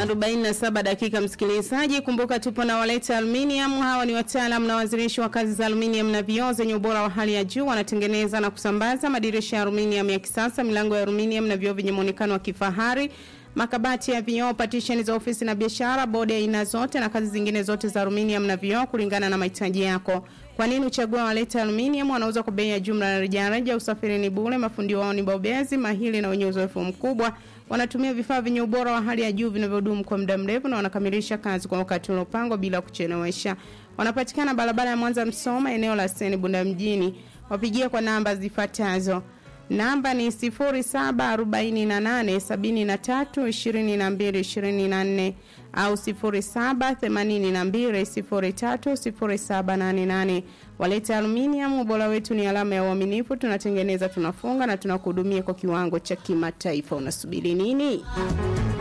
47 dakika msikilizaji, kumbuka tupo na Waleta Aluminium. Hawa ni wataalamu na wazirishi wa kazi za aluminium na vioo zenye ubora wa hali ya juu. Wanatengeneza na kusambaza madirisha ya aluminium ya kisasa, milango ya aluminium na vioo vyenye muonekano wa kifahari, makabati ya vioo, partition za ofisi na biashara, bodi ya aina zote na kazi zingine zote za aluminium na vioo kulingana na mahitaji yako. Kwa nini uchague Waleta Aluminium? Wanauza kwa bei ya jumla na rejareja, usafiri ni bure, mafundi wao ni bobezi, mahili na wenye uzoefu mkubwa. Wanatumia vifaa vyenye ubora wa hali ya juu vinavyodumu kwa muda mrefu na wanakamilisha kazi kwa wakati uliopangwa bila kuchelewesha. Wanapatikana barabara ya Mwanza Msoma, eneo la Seni Bunda mjini. Wapigie kwa namba zifuatazo. Namba ni 0748732224 au 0782030788. Waleta Aluminium, ubora wetu ni alama ya uaminifu. Tunatengeneza, tunafunga na tunakuhudumia kwa kiwango cha kimataifa. Unasubiri nini?